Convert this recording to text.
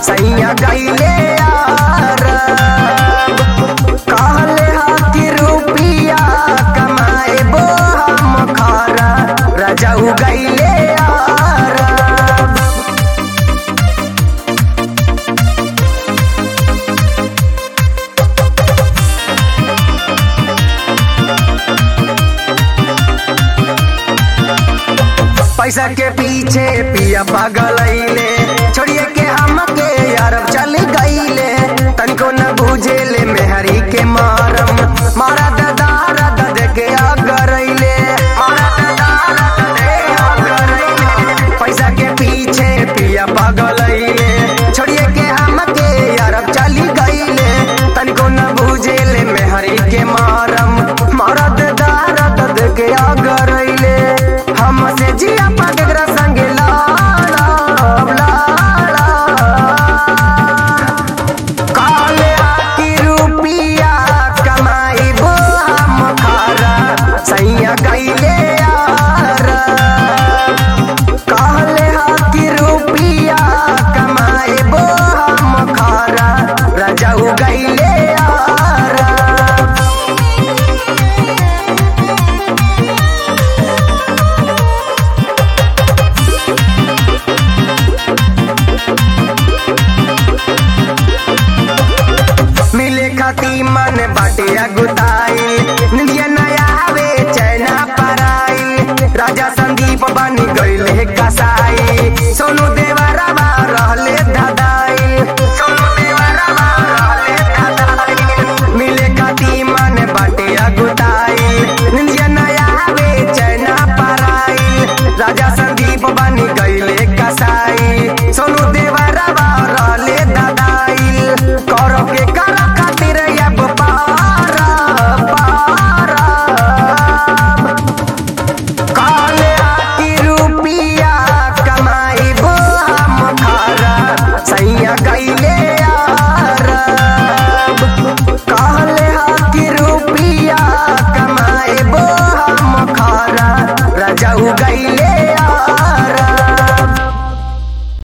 सैया गईले कहले हाथी रुपिया कमाए बो हम खारा रजऊ गईले पैसा के पीछे पिया पागलैले छोड़िए के हमके अरब चल गईले तनिको न बुझेले मेहरी के मारम मारा दादा दद के अगरैले मारा दादा दद के अगरैले पैसा के पीछे पिया पागलैले छोड़िए के हमके अरब चली गईले तनिको न बुझेले मेहरी के मारम मारा दादा दद के अगरैले हमसे जिया पगरा संग लाला लाला काले आकी रुपिया कमाई बो हम खारा सैया गईले यार काले आकी रुपिया कमाई बो हम खारा रजाऊ गईले यार मिले खाती मन बाटे अगुताई निंदिया नया हवे चैना पराई राजा संदीप बन गईले कसाई